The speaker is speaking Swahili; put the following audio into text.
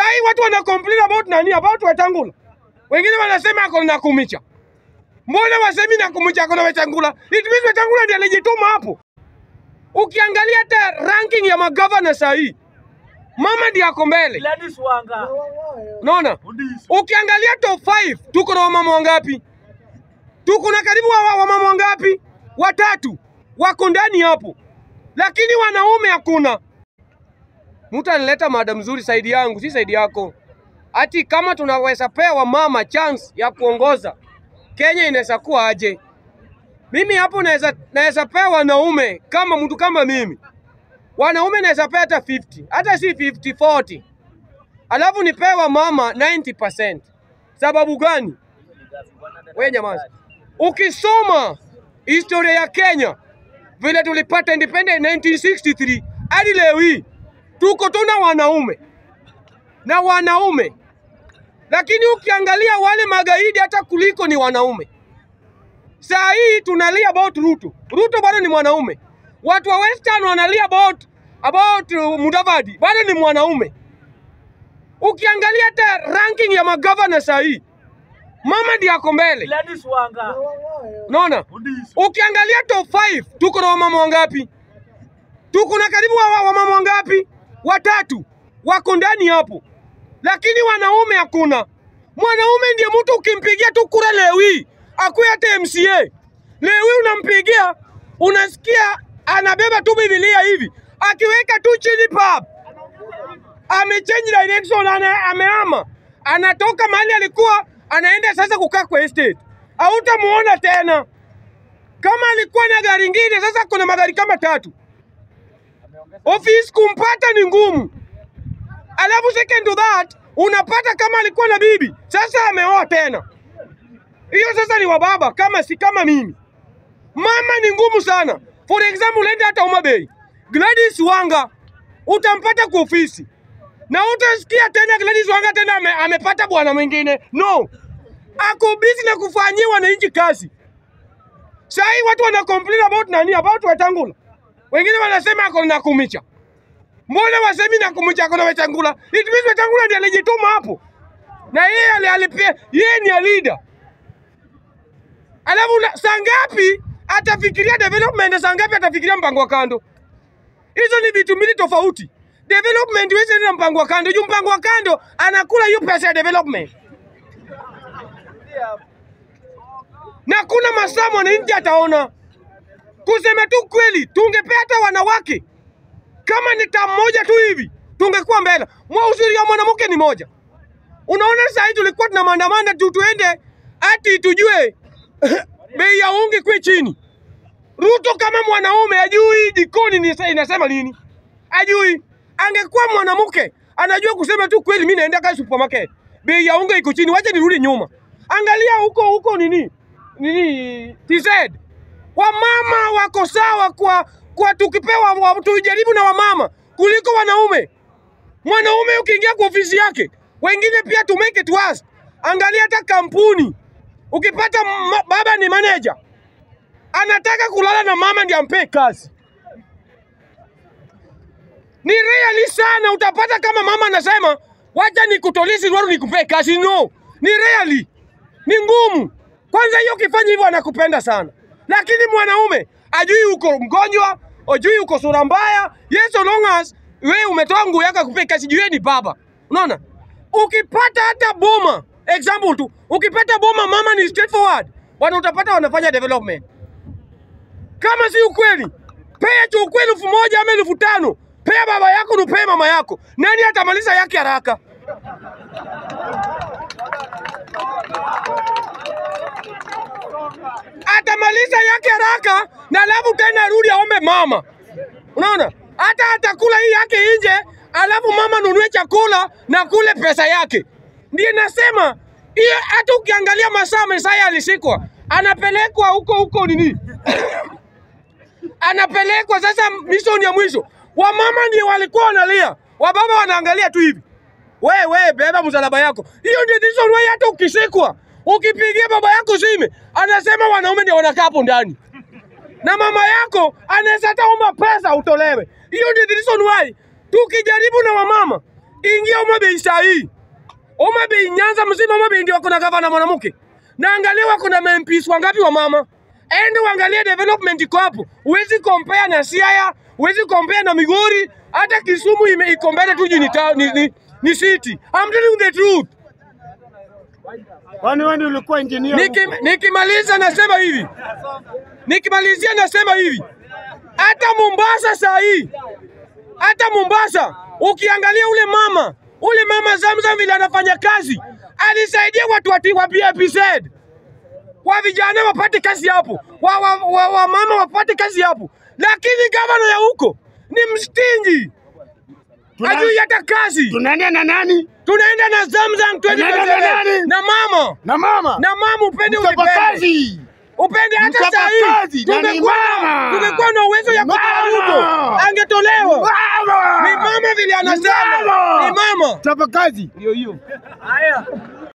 hii watu wana complain about nani? About Wetangula. Wengine wanasema ako na Kumicha. Mbona wasemi na Kumicha ako na Wetangula? It means Wetangula ndiye alijituma hapo. Ukiangalia hata ranking ya magavana saa hii, mama ndiye ako mbele. Gladys Wanga. Unaona? Ukiangalia top 5 tuko na wamama wangapi? Tuko na karibu wa, wa, wamama wangapi? Watatu wako ndani hapo, lakini wanaume hakuna. Mtu analeta mada mzuri saidi yangu, si saidi yako. Ati kama tunaweza pea wamama chance ya kuongoza Kenya, inaweza kuwa aje? Mimi hapo naweza naweza pea wanaume kama mtu kama mimi, wanaume naweza pea hata 50 hata si 50 40 alafu nipewa mama 90%. Sababu gani? Wewe nyamaza. Ukisoma historia ya Kenya vile tulipata independent 1963 hadi leo hii tuko tuna wanaume na wanaume, lakini ukiangalia wale magaidi hata kuliko ni wanaume. Saa hii tunalia about Ruto. Ruto bado ni mwanaume. Watu wa Western wanalia about about uh, Mudavadi bado ni mwanaume. Ukiangalia hata ranking ya magavana saa hii, mama ndiye ako mbele. Gladys Wanga. Unaona? Ukiangalia top 5 tuko na wamama wangapi? Tuko na karibu wa, wa- wamama wangapi? Watatu wako ndani hapo, lakini wanaume hakuna. Mwanaume ndiye mtu ukimpigia tu kura leo hii akuwe hata MCA, leo hii unampigia, unasikia anabeba tu Biblia hivi, akiweka tu chini pap, amechange direction, ana, amehama, anatoka mahali alikuwa anaenda sasa kukaa kwa estate, hautamuona tena. Kama alikuwa na gari ingine, sasa kuna magari kama tatu. Ofisi kumpata ni ngumu. Alafu second to that, unapata kama alikuwa na bibi, sasa ameoa tena. Hiyo sasa ni wababa kama si kama mimi. Mama ni ngumu sana. For example, uende hata Homa Bay. Gladys Wanga utampata kwa ofisi. Na utasikia tena Gladys Wanga tena ame, amepata bwana mwingine. No. Ako busy na kufanyia wananchi kazi. Saa hii watu wana complain about nani? About Wetangula. Wengine wanasema ako na Kumicha. Mbona wasemi na Kumicha ako na Wetangula? It means Wetangula ndiye alijituma hapo. Na yeye ali- alipia, yeye ni a leader. Alafu na- saa ngapi atafikiria development, saa ngapi atafikiria mpango wa kando? Hizo ni vitu mbili tofauti. Development huwezi enda na mpango wa kando. Juu mpango wa kando anakula hiyo pesa ya development. na kuna masaa mwananchi ataona. Kusema tu kweli, tungepea hata wanawake kama ni tamu moja tu hivi, tungekuwa mbele. Mwa uzuri ya mwanamke ni moja. Unaona, saa hii tulikuwa tuna maandamano tu tuende ati tujue bei ya ungi kwe chini. Ruto kama mwanaume ajui jikoni ni inasema nini, ajui. Angekuwa mwanamke anajua kusema tu kweli, mimi naenda kazi supermarket, bei ya unga iko chini, wacha nirudi nyuma. Angalia huko huko nini nini TZ, wamama wako sawa kwa kwa tukipewa wa, tujaribu na wamama kuliko wanaume. Mwanaume ukiingia kwa ofisi yake, wengine pia to make it worse. Angalia hata kampuni, ukipata ma, baba ni manager anataka kulala na mama ndiye ampe kazi. Ni reali sana, utapata kama mama anasema wacha nikutolisi Ruaru nikupe kazi. No, ni reali, ni ngumu. Kwanza hiyo ukifanya hivyo anakupenda sana, lakini mwanaume ajui uko mgonjwa, ajui uko sura mbaya. Yes, so long as wewe umetoa nguo yako akupe kazi, juu yeye ni baba. Unaona, ukipata hata boma, example tu, ukipata boma mama ni straightforward, bwana, utapata wanafanya development. Kama si ukweli, pea tu ukweli elfu moja ama elfu tano pea baba yako nupee mama yako. Nani atamaliza yake haraka? Atamaliza yake haraka na alafu tena arudi aombe mama. Unaona, hata atakula hii yake nje, alafu mama nunue chakula na kule pesa yake. Ndiye nasema hiyo, hata ukiangalia masaa Mesaya alishikwa, anapelekwa huko huko nini anapelekwa sasa mission ya mwisho. Wamama ndio walikuwa wanalia, wababa wanaangalia tu hivi. We we, beba msalaba yako. Hiyo ndio reason why hata ukishikwa ukipigia baba yako simu, anasema wanaume ndio wanakaa hapo ndani, na mama yako anaweza hata omba pesa utolewe. Hiyo ndio reason why tukijaribu na wamama ingia Homabay saa hii. Homabay Nyanza mzima, Homabay ndio kuna gavana mwanamke, na angalia wako na MPs wangapi wa mama. Ende uangalie development iko hapo, huwezi compare na Siaya, huwezi compare na Migori, hata Kisumu ime iko mbele tu juu ni, ta- ni, ni, ni city. I'm telling you the truth. Kwani wewe ndio ulikuwa engineer? Niki- Nikimaliza nasema hivi, nikimalizia nasema hivi, hata Mombasa saa hii, hata Mombasa ukiangalia ule mama ule mama Zamzam vile anafanya kazi, alisaidia watu wati wa PAPZ wa vijana wapate kazi hapo, wa, wa, wa, wa mama wapate kazi hapo, lakini gavana ya huko ni mstingi, Tuna- hajui hata kazi. Tunaenda na nani? Tunaenda na Zamzam Tunaenda na 2027 nani? na mama Na mama. na mama, upende ulipende Mchapakazi. upende hata saa Mchapakazi, hii na ni tungekuwa mama. tungekuwa na uwezo ya kutoa Mama. Ruto angetolewa. Mama. Ni mama vile anasema, Mama. ni mama Mchapakazi. ndio hiyo.